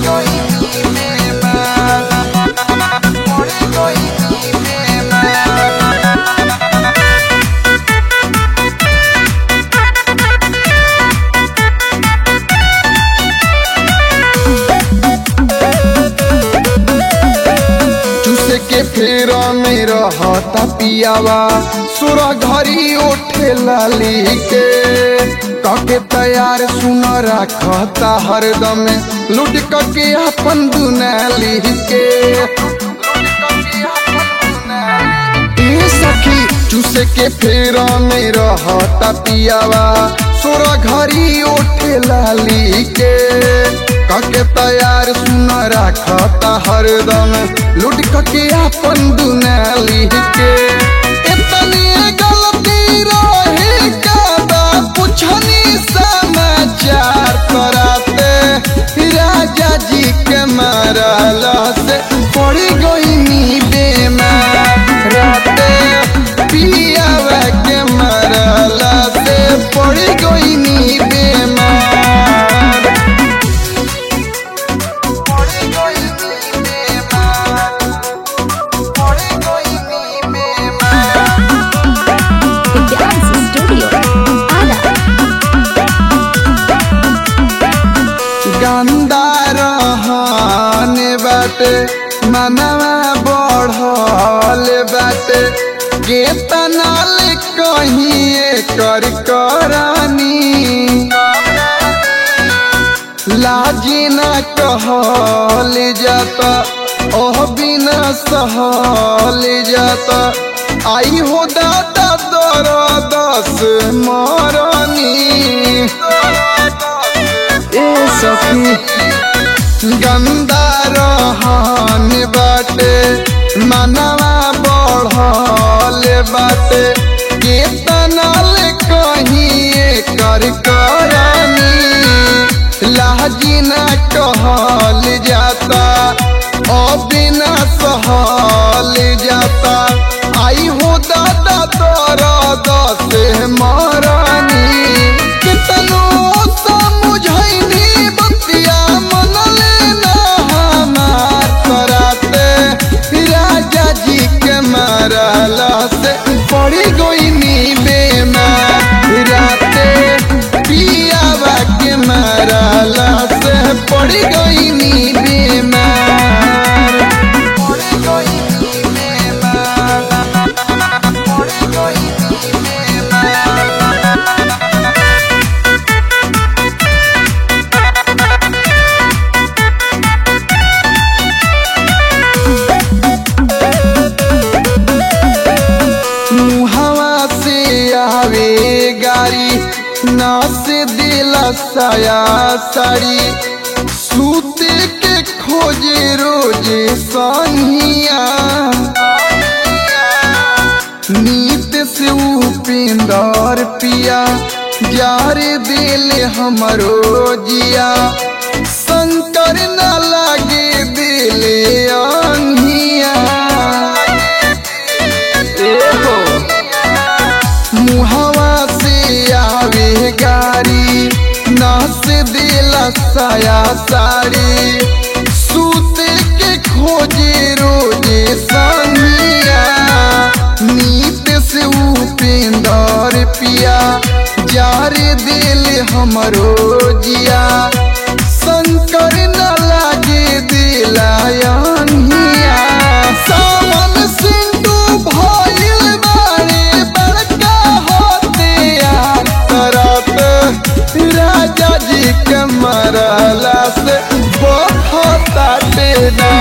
चूसे के फेर में रहता पियावा सुर घरी उठे लाली के कके तैयार सुन रखता हरदम लुट के अपन दुनाली के ए सखी चूसे के फेर में रहता पियावा सुर घरी उठे लाली के कके तैयार सुन रखता हरदम लुट के अपन दुनाली के इतनी गलती रहे कादा पुछनी समाचार कराते राजा जी के मारला से पड़ी गई नी बेमार राते पियावा के मारला से पड़ी गई नी बेमार पड़ी गई नी बेमार पड़ी गई नी बेमार The Dance Studio. Ada. गंदा रहने बाटे मनवा बढ़ल बाटे केतना ले कहीं कर करनी लाजी न कहल जाता ओह बिना सहल जाता आई हो दादा दर दस मरनी ए सखी गंदा रहन बाटे मनवा बढ़ल बाटे केतना ले कहीं कर करनी लाजी न कहल जाता अबिना सहल जाता आई हो दादा तोर दस मरनी कितनो समझैनी बतिया मन लेना हमार कराते राजा जी के मारला से पड़ी गई नी बेमार राते पियावा के मारला से पड़ी गई नी बेमार पड़ी गई नी बेमार पड़ी गई नी बेमार मुहवा से आवे गारी ना से दिला साया साड़ी सूते के खोजे रोजे सहिया नीत से उपिंदर पिया जार दिल हमरो जिया शंकर न लागे दिल अंगिया एहो मुहवा से आवे गारी नास दिला साया साड़ी सूते के खोजे रोजे संगिया नीत से उपेंदर पिया जार दिल हमरो जिया शंकर न लागे दिलायनिया सावन सिंधु भइल बारे बड़का होते करत राजा जी के मरला से बहुत बेना